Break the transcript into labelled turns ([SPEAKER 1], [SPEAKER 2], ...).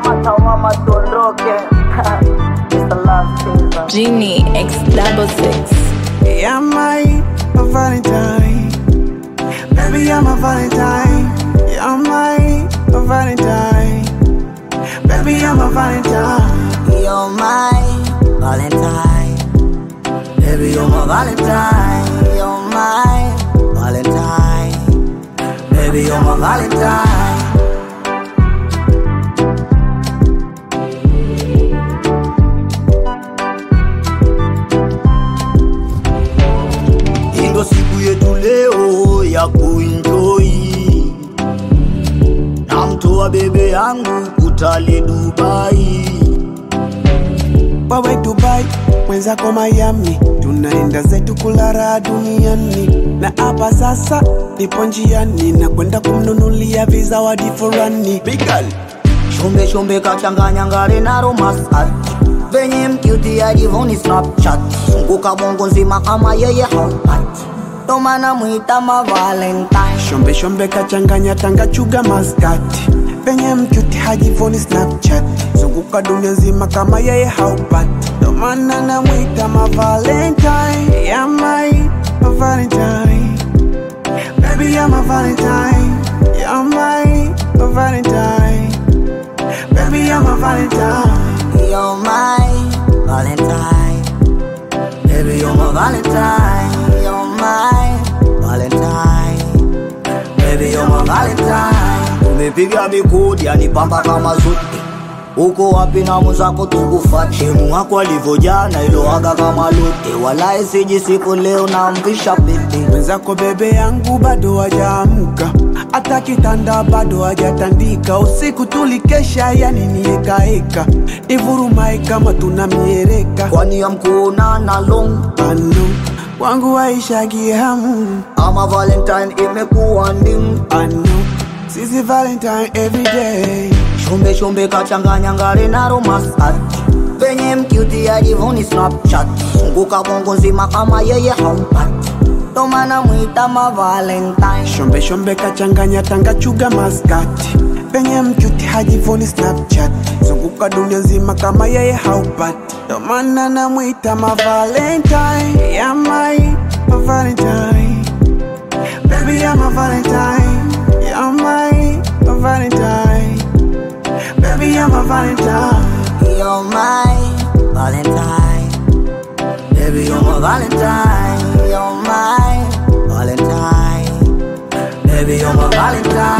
[SPEAKER 1] kamata mama tuondoke Mr. Love Chaser.
[SPEAKER 2] Genie X double six.
[SPEAKER 3] Yeah, my Valentine. Baby, I'm a Valentine. Yeah, my Valentine. Baby, I'm a Valentine.
[SPEAKER 1] You're my Valentine. Baby, you're my Valentine. You're my Valentine. Baby, you're my Valentine. Hii ndo siku yetu leo ya kuenjoy namtoa bebe yangu kutali Dubai.
[SPEAKER 3] Wawe Dubai, mwenzako Miami, tunaenda zetu kulala duniani, na hapa sasa nipo njiani na kwenda kumnunulia vizawadi fulani. Bigal
[SPEAKER 1] Shombe shombe kachanganya ngare na romasat venye mkiuti ajivoni snapchat zunguka bongo nzima kama yeye haupati ndo maana mwita ma valentine
[SPEAKER 3] shombe shombe kachanganya tanga chuga maskati penye mchuti hajivoni Snapchat, zunguka dunia nzima kama yeye haupati, ndo maana namwita ma Valentine, yeah my ma Valentine, baby yeah my Valentine, yeah my ma Valentine, baby yeah my Valentine.
[SPEAKER 1] You're my valentine Baby you're my valentine You're my valentine Baby you're my valentine Umepiga mikodi yanipamba kama zote uko wapi na mwenzako tukufate Demu wako alivyojana iloaga kama lote Walai siji siku leo na mvisha pete
[SPEAKER 3] mwenzako bebe yangu bado hajaamka, hata kitanda bado hajatandika. Usiku tulikesha, yani niekaeka, ivurumai kama tuna miereka.
[SPEAKER 1] Kwani ya mkuonana long
[SPEAKER 3] Anu wangu waishagi hamu,
[SPEAKER 1] ama valentine imekuwa ndimu
[SPEAKER 3] anu sisi Valentine everyday
[SPEAKER 1] Shombe shombe kachanganya ngare na romasat venye mkiuti ajivoni snapchat zunguka bongo nzima kama yeye hampati ndo maana mwita ma valentine
[SPEAKER 3] shombe shombe kachanganya tanga chuga maskati penye mchuti hajivoni Snapchat, zunguka dunia nzima kama yeye haupati, ndo maana namwita ma Valentine, yeah my ma Valentine, baby yeah my Valentine, yeah my ma Valentine, baby yeah my Valentine.
[SPEAKER 1] You're my valentine Baby you're my valentine You're my valentine Baby you're my valentine